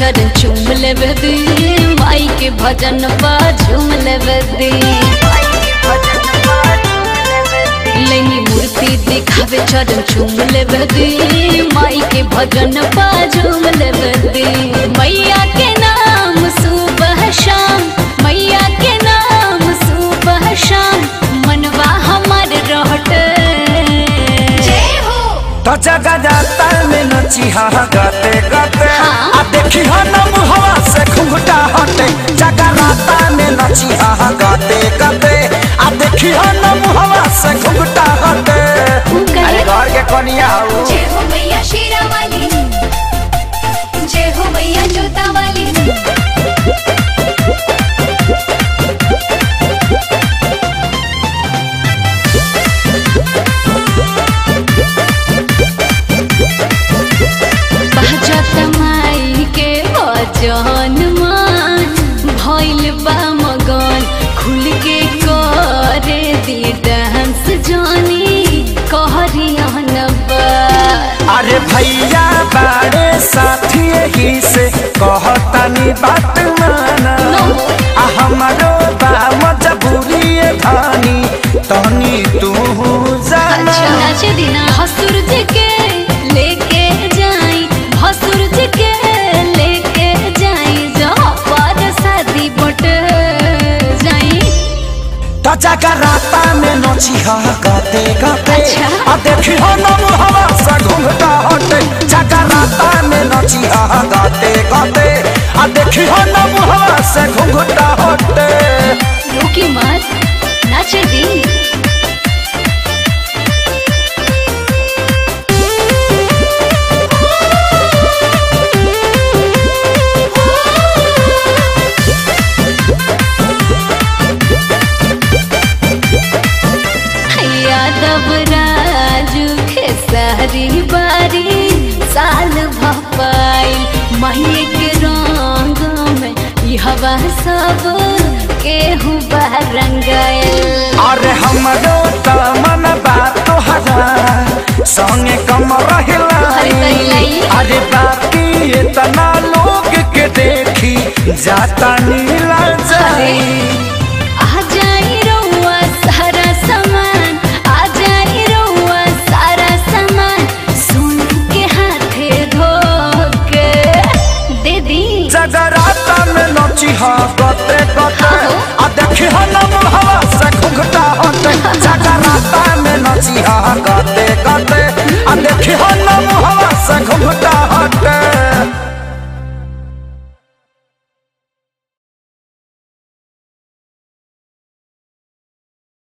चरण चूम लेवे दी माई के भजन पा झूम लेवे दी लेनी मूर्ति दिखावे चरण चूम लेवे दी माई के भजन पा झूम लेवे दी मैया के नाम सुबह शाम मैया के नाम सुबह शाम मनवा हमार रहटे जय हो तो जगह जाता में नची हा गाते गाते हाँ। आ देखी हा नम हवा से घुंघटा हटे जगह राता में नची हा गाते गाते आ देखी हा नम हवा से घुंघटा हटे ऊ कहे- अरे घर के कनिया हूँ जय हो मैया शेरा वाली जय हो मैया जोता वाली बहजत माई के भजन मान भइल बा मगन खुल के करे दी डांस जानी कहरियन बा अरे भैया बाड़े साथी ही से कहतानी बात माना आ हमारो बा मजबूरी धानी तहनी तू जाना अच्छा नाच दिना भसुर जी के लेके जाई भसुर जी के लेके जाई जहाँ पर शादी बट जाई तो जगह राता में नची हा गाते गाते अच्छा। आ देखी हो नम हवा से घूमता हटे जगह राता में नची हा गाते गाते आ देखी हो नम हवा से घूमता हटे रुकी मत नाच दी यादव राजू खेसारी बारी साल भपाई मही के रंग में ई हवा सब केहू रंगायल अरे हमरो त मन बात तोहरा संगे कम अरे रहिलाई तहिलाई। अरे बाकी इतना लोग के देखी जाता नीला जाई आ जाई रउआ सारा सामान आ जाई रउआ सारा सामान सुन के हाथे धोके दे दी जगराता में नची हा गते गते हाँ हो। आ देखी हा